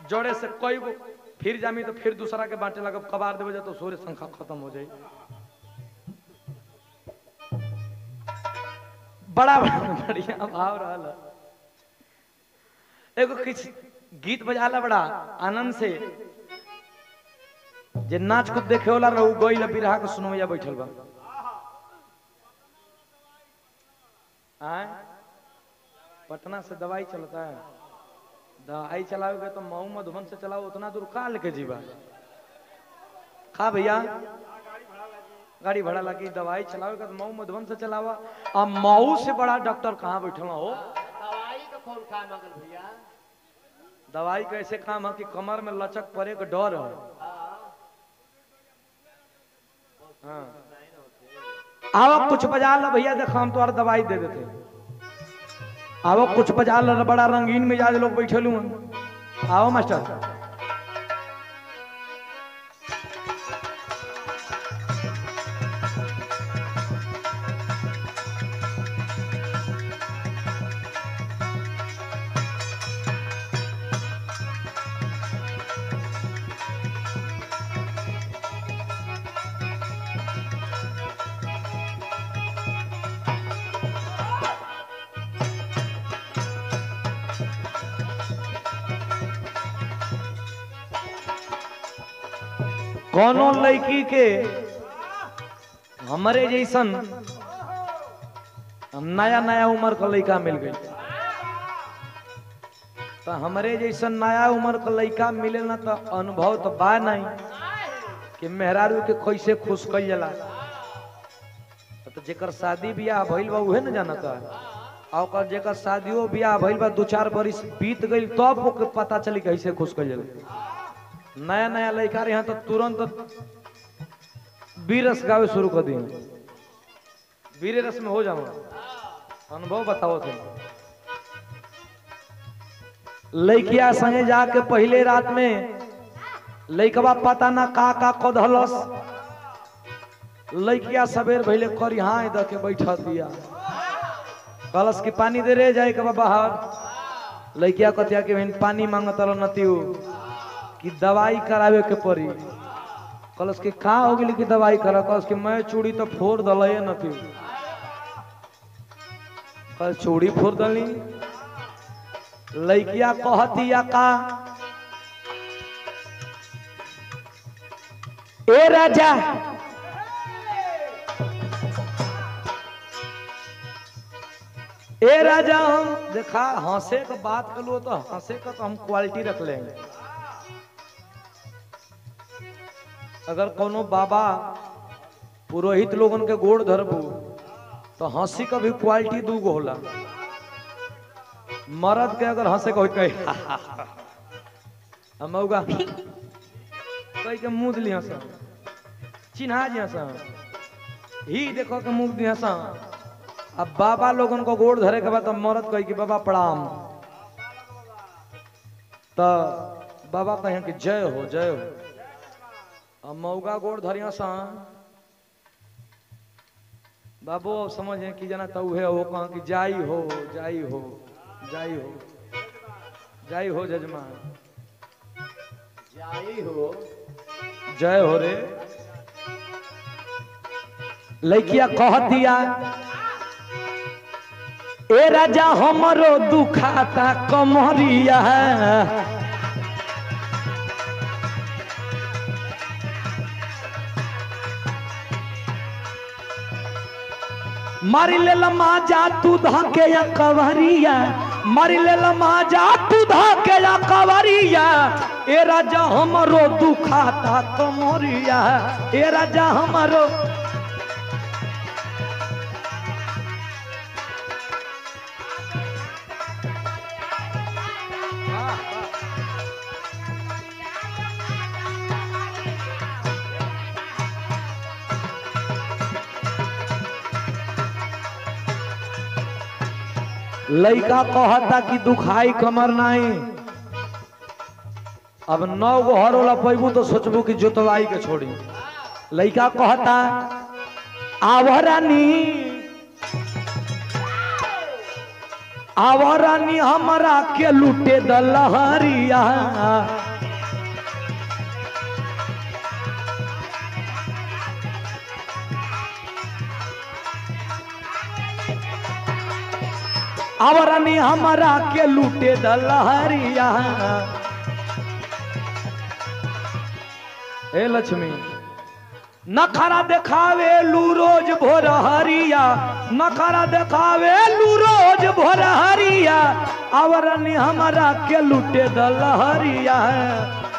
जोड़े से कई गो फिर जामी तो फिर दूसरा के बांटे लगा कबार देवे जा तो सूर्य संख्या खत्म हो जाई बड़ा बढ़िया भाव रहल एगो किछ गीत बजाला बड़ा आनंद से जे नाच कूद देखे वाला रहू गइल बिरहा के सुनवैया बैठल बा आय पटना से दवाई चलता है दवाई चलाओगे तो मऊ मधुबन से चलाओ उतना दूर का लेके जीवा खा भैया गाड़ी भाड़ा लगी दवाई चलाओगे तो मऊ मधुबन से चलावा अब मऊ से बड़ा डॉक्टर कहाँ बैठल हो दवाई का कौन खा मगल भैया दवाई का ऐसे काम है कि कमर में लचक पड़े का डर है हाँ आओ कुछ बजा लो भैया देखो हम तुम्हारा दवाई दे देते आओ कुछ बजा लो बड़ा रंगीन मिजाज लोग बैठे लू आओ मास्टर कोनो लड़की के हमारे जैसन नया नया उम्र का लड़का मिल गई तो हमारे जैसन नया उम्र का लड़का मिले ना तो अनुभव तो बा नहीं कि मेहरारू के कैसे खुश कल जाला तो जेकर शादी बियाह भइल बा उहे न जानता आ ओकर जेकर शादियो बियाह भइल बा दू चार बरिस बीत गइल तब ओके पता चली कैसे खुश कल जाला नया नया लड़का रहे तो तुरंत बीरस गावे शुरू कर दिए बीरे रस में हो जाओ अनुभव बताओ थे लड़किया संगे जाके पहले रात में लड़कवा पता ना का का कदहलस लड़किया सवेर भैले करिहाई द के बैठा दिया कलश की पानी दे रे जाए के बा बाहर लड़किया कतिया के बहन पानी मांगत नतियो कि दवाई करावे के पड़ी कलश के का हो गेली कि दवाई करा कलश के मैं चूड़ी तो फोड़ दल न थी कल चूड़ी फोड़ दली लड़किया कहतिया का ए राजा ए राजा हम देखा हंसे का बात कर लो तो हंसे का तो हम क्वालिटी रख लेंगे अगर कोनो बाबा पुरोहित लोगन के गोड़ धरबू तो हंसी का भी क्वालिटी दू गो होला मर्द के अगर हंसे को कहे हम मौगा कह के मुंह दिली हंस चिन्हा जी हंस ही देखो के मुंह दी हंस अब बाबा लोगन को गोड़ धरे के बाद तो मर्द कही कि बाबा प्रणाम तो बाबा कहें कि जय हो जय हो अब मौगा गोड़ धरिया सा बाबू अब समझे कि जना तो उहे हो कहा कि जाई हो जाई हो जाई हो जाई हो जजमान जाई हो जय हो रे लड़किया कह दिया ए राजा हमरो दुखाता कमरिया मारी ले लमा जा तू धके या कवरिया मारी ले लमा जा तू धके या कवरिया ए राजा हमरो दुखाता कमरिया ए राजा हमरो लड़का कहता कि दुखाई कमर नहीं अब नौ गो हर वाला पैबू तो सोचबू कि जोतवाई के छोड़ी लड़का कहता आवरानी आवरानी हमरा के लूटे द लहरिया आवरानी हमरा के लूटे द लहरिया ए लक्ष्मी नखरा देखावे लू रोज भोर हरिया नखरा देखावे लू रोज भोर हरिया आवरनी हमरा के लूटे द लहरिया